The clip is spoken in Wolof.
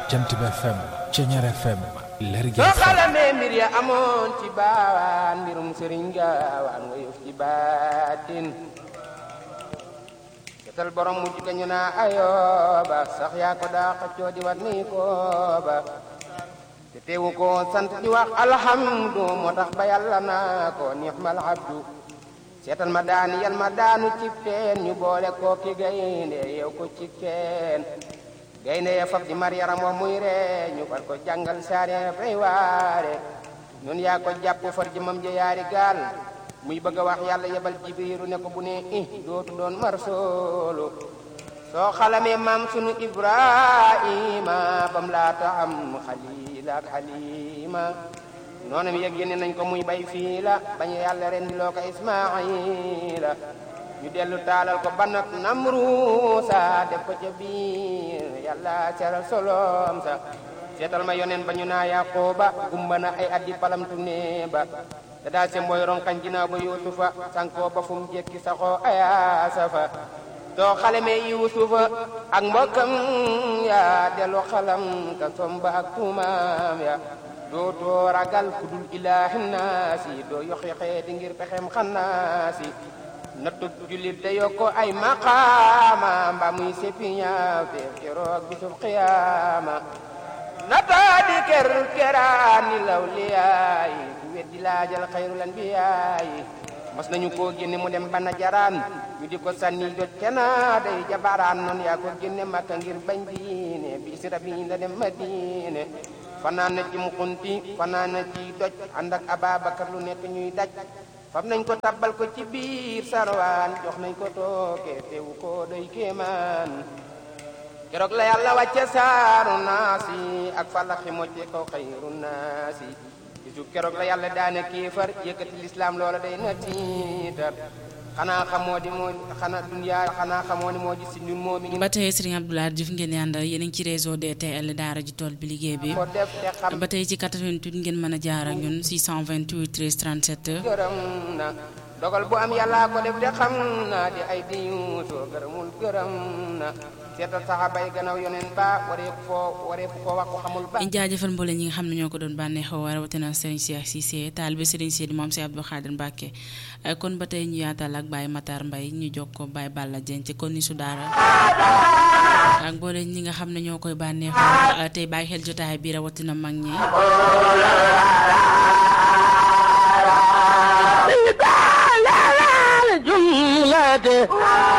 Jant bi FM Ceñeer FM Lergui soo FM xalamee mbir ya amoon ci baawaan mbirum sëriñ gaawaan nga yëf ci baatin setal borom mujj ga ñu naa ayooba sax yaa ko daa xëccoo di wat ni kooba te teewu ko sant di wax alhamdu moo tax ba yàlla naa ko nixmal abdu seetal ma daani yal ma daanu ci teen ñu boole koo ki gaynde yow ko ci teen gaynde ya fab di mar yaram wa muy ree ñu far ko jàngal saare fay waare nun yaa ko jàpp far jëmam ja yaari gaal muy bëgg a wax yàlla yebal jibiru ne ko bu ne i dootu doon mar soolu soo xalamee maam sunu ibrahima bam laata am xalila ak xalima noonam yëg yéene nañ ko muy bay fii la bañ yàlla ren di loo ko ismaila ñu dellu taalal ko ban ak namruusa def ko ca biir yàlla seral solom sa seetal ma yonen ba ñu naa yaqooba gumba na ay addi palamtu ne ba te daa se mboy ronkañ ginnaaw ba yuusufa sankoo ba fu mu jekki saxoo ayaasa fa soo xalamee yuusufa ak mbokkam ya dellu xalam ka somba ak tuumaam ya dootoo ragal kudul ilaahi naasi doo yoxi xeeti ngir pexem xannaasi nattu jullit da yokko ay maqaama mba muy seppi ñaaw te keroog bisub xiyaama nataa di ker keraani law liyaayi ku weddi laajal xayrul anbiyaayi mas nañu koo génne mu dem bana jaraan ñu di ko sànni jot kena day jabaraan noonu yaa ko génne makka ngir bañ diine bi sira bi la dem madine fanaan na ci mukunti fanaan na ci doj ànd ak ababakar lu nekk ñuy daj fam nañ ko tabbal ko ci biir sarwaan jox nañ ko tooke teewu ko doy kéemaan keroog la yàlla wàcce saaru naasi ak falaxi mocce ko xayru naasi bisu keroog la yàlla daane kéefar yëkkati lislaam loola day na tiitar xanaa xamoo di moo xanaa dunyaa xanaa xamoo ni moo ji si ñun moo mi ngi ba tey Serigne Abdoulaye Diouf ngeen di àndal yéen a ngi ci réseau DTL daara ji tool bi liggéey bi ko def te xam ba tey ci 88 ngeen mën a jaar ak ñun 628 13 37 gërëm na dogal bu am yàllaa ko def te xam na di ay di yuusoo gërëmul gërëm na seetal saxaaba yi gannaaw yoneen ba waree foo waree fu ko wax ko xamul ba ñu jaajëfal mboole ñi nga xam ne ñoo ko doon bànneexoo rawatina Serigne Cheikh Cissé taalibe Serigne Sidi moom si Abdou Khadir Mbacke kon ba tey ñu yaatal ak Baye Matar Mbaye ñu jog ko Baye Balla Dieng ci kon ni su daara ak mboole ñi nga xam ne ñoo koy bànneexoo tey bàyyi xel jotaay bi rawatina mag ñi jumlate